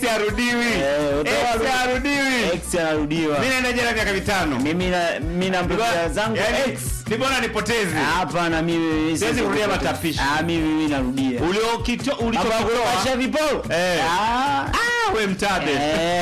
arudiwi Eh, utawa- Ex arudiwi Ex anarudiwa. mimi naenda jela miaka mitano Mimi na mimi na mtoto zangu Yaani, ex. ni bora nipoteze Hapana mimi Siwezi kurudia matapishi. Ah mimi mimi narudia. uliokito Hapa ulichokitoa kuwasha viporo. Eh. Ah. Ah, we mtabe Eh.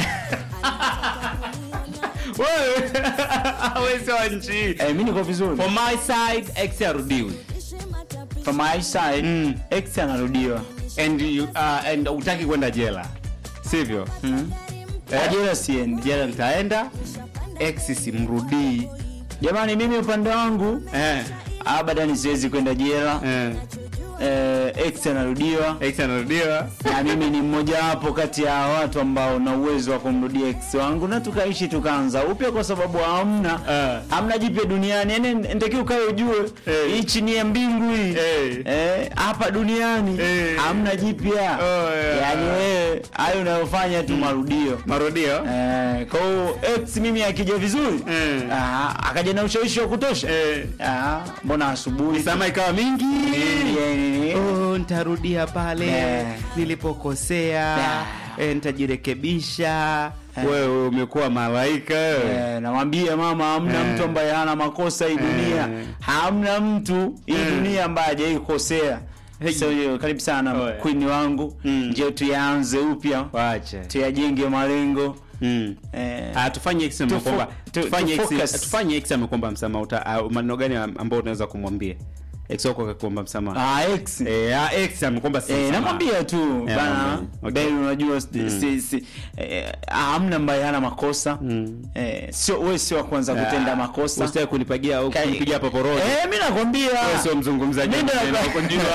wewe wewe sio wa nchi hii. Eh, mimi niko vizuri. for my side ex arudiwi From my side, Mm. ex anarudiwa. and you, uh, and utaki kwenda jela sivyo Mm. Eh? Ajira siendi. jela nitaenda ex simrudii Jamani mimi upande wangu eh, abadan siwezi kwenda jela. eh. Eh, ex anarudiwa. ex anarudiwa na mimi ni mmoja wapo kati ya watu ambao na uwezo wa kumrudia ex wangu na tukaishi tukaanza upya kwa sababu hamna Eh. hamna jipya duniani yani ntakiwa ukae ujue Eh. hii chini ya mbingu hii Eh. Eh, hapa duniani Eh. hamna jipya Oh, yeah. yani wewe hayo unayofanya tu marudio marudio Eh, kwa hiyo ex mimi akija vizuri Eh. ah, akaja na ushawishi wa kutosha Eh. ah, mbona asubuhi sama ikawa mingi Eh, oh, nitarudia pale Eh. nilipokosea Eh. eh, nitajirekebisha wewe umekuwa malaika wewe Eh, namwambia mama hamna Eh. mtu ambaye hana makosa hii dunia Eh. hamna mtu hii Eh. dunia ambaye hajai kukosea Hey. so hiyo karibu sana Oh, yeah. queen wangu Mm. ndio tuyaanze upya wache tuyajenge malengo mm. eh, Ah, tufanye ex Tufu- amekwamba tu- tufanye ex tufocus. tufanye ex amekwamba msamaha uta ah, maneno gani ambao unaweza kumwambia ex wako akakuomba msamaha ah, ex eh ah, ex amekwamba si Eh, msamaha. namwambia tu Eh, bana namwambia. Okay. Ben unajua si, si, si, eh, hamna ambaye hana makosa Mm. eh, sio wewe sio wa kwanza kutenda Ah, makosa usitaki kunipigia au Kai- kunipigia paporojo eh, mimi nakwambia Wewe sio mzungumzaji Mimi wa ndo maneno, nakwa- huko njua.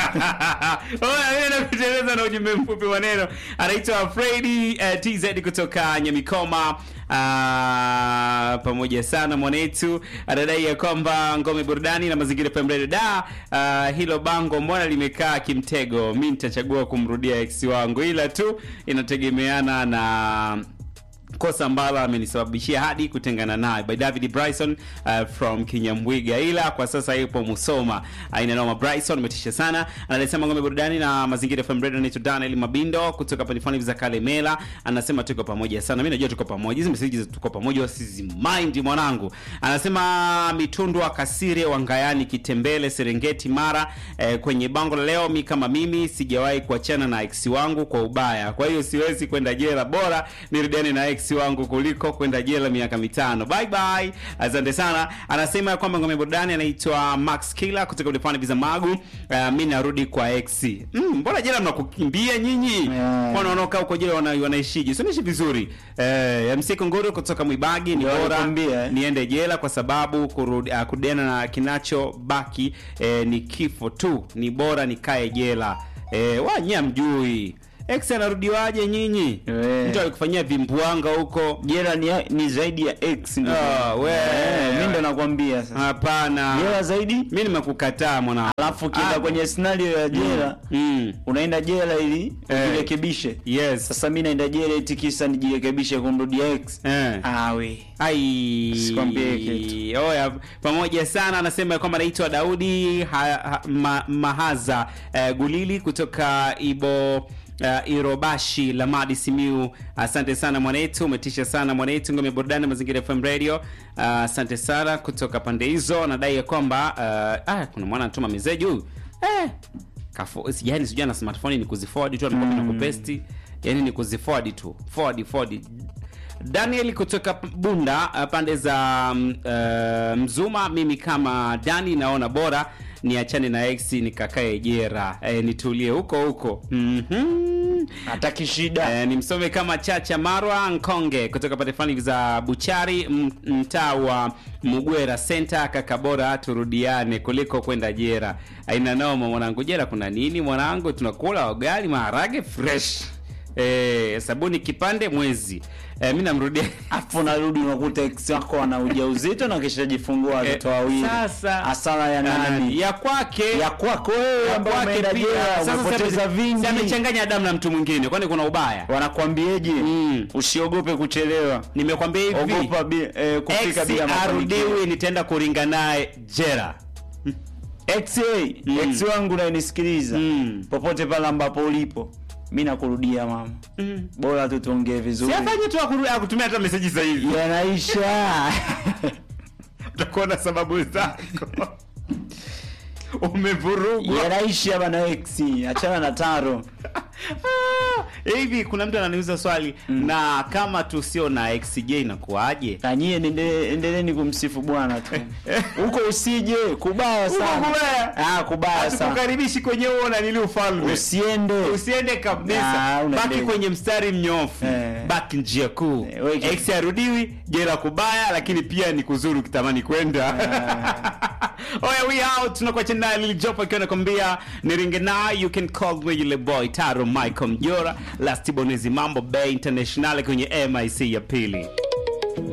Oya, mimi nakuteleza na ujumbe mfupi wa neno anaitwa Fredi uh, TZ kutoka Nyamikoma uh, pamoja sana mwanetu anadai ya kwamba ngome burudani na mazingira FM Radio da uh, hilo bango mbona limekaa kimtego mi nitachagua kumrudia ex wangu ila tu inategemeana na kosa ambalo amenisababishia hadi kutengana naye by David Bryson uh, from Kinyamwiga, ila kwa sasa yupo Musoma. Aina noma Bryson, umetisha sana. Anasema ngome burudani na mazingira FM Radio. Anaitwa Daniel Mabindo kutoka Panifani za Kalemela, anasema tuko pamoja sana. Mimi najua tuko pamoja, hizi message za tuko pamoja wasizi mind mwanangu. Anasema Mitundwa Kasire Wangayani Kitembele Serengeti Mara eh, kwenye bango la leo, mi kama mimi sijawahi kuachana na ex wangu kwa ubaya, kwa hiyo siwezi kwenda jela, bora nirudiane na ex wangu kuliko kwenda jela miaka mitano. Bye bye, asante sana. Anasema ya kwamba ngome burudani anaitwa Max Killer kutoka Ulipani Visa Magu. Uh, mi narudi kwa ex. Mm, mbona jela mnakukimbia nyinyi? Yeah. Mbona wanaokaa huko jela wana, wanaishije? Si wanaishi vizuri. Eh, MC Kongoro kutoka Mwibagi ni Ndio bora walikwambia, eh. niende jela kwa sababu kurudi, uh, kurudiana na kinachobaki eh, ni kifo tu. Ni bora nikae jela. Eh, wanya mjui. Ex anarudiwaje nyinyi? Eh. Mtu alikufanyia vimbuanga huko. jela ni, ni zaidi ya x ndugu. Ah, we. Eh, mimi ndo nakwambia sasa Hapana. jela zaidi Mimi nimekukataa mwana. alafu ukienda Ah. kwenye scenario ya jela Mm. unaenda jela ili Eh. ujirekebishe Yes. sasa mi naenda jela eti kisa nijirekebishe kumrudia x Eh. ah, we Ai. Sikwambie kitu. Oya, pamoja sana anasema ya kwamba anaitwa Daudi ha, ha, ma, Mahaza eh, Gulili kutoka Ibo uh, Irobashi Lamadi Simiu. Asante sana mwanetu, umetisha sana mwanetu. Ngome burudani mazingira FM Radio. Uh, asante sana kutoka pande hizo. Anadai ya kwamba uh, ah, kuna mwana anatuma message huyu eh, kafo sijani sijui na smartphone ni kuziforward tu anakuwa na kupesti yani ni kuziforward tu forward forward Daniel kutoka Bunda uh, pande za mm, uh, Mzuma. Mimi kama Dani naona bora niachane na ex nikakae jera e, nitulie huko huko. Mhm. hataki shida Eh, nimsome kama Chacha Marwa Nkonge kutoka pande fulani za Buchari, m- mtaa wa Mugwera Center. Kaka, bora turudiane kuliko kwenda jera. Aina noma mwanangu, jera kuna nini mwanangu? Tunakula ugali maharage fresh eh, sabuni kipande mwezi. Eh, mimi namrudia afu narudi unakuta ex wako ana ujauzito na kisha jifungua watoto wawili sasa hasara ya nani ya kwake ya kwako wewe ya ambaye kwake umeenda pia. jela Sasa umepoteza si- vingi si amechanganya damu na mtu mwingine, kwani kuna ubaya? wanakwambieje Mm. usiogope kuchelewa Nimekwambia hivi ogopa bi, eh, kufika ex bila mafanikio arudiwi, nitaenda kuringa naye jera. ex eh, Mm. ex wangu unayenisikiliza Mm. popote pale ambapo ulipo mi nakurudia mama Mm. bora tu tuongee vizuri siafanye tu akuru- akutumia hata meseji sasa hivi yanaisha utakuwa na sababu zako umevurugwa yanaisha bana ex achana na taro Ah, hivi kuna mtu ananiuza swali na kama tusio na xj inakuaje nanyie endeleni kumsifu bwana tu huko usije kubaya Huko sana kubaya? ah, kubaya sana hatukukaribishi kwenye huo nanili ufalme usiende usiende kabisa Ah, una baki deni. kwenye mstari mnyofu Eh. baki njia kuu Eh, we- x arudiwi jela kubaya lakini pia ni kuzuri ukitamani kwenda oya we out tunakuacha naye Lil Jopo akiwa anakwambia niringe na you can call me yule boy taro michael mjora last bonezi mambo bay international kwenye mic ya pili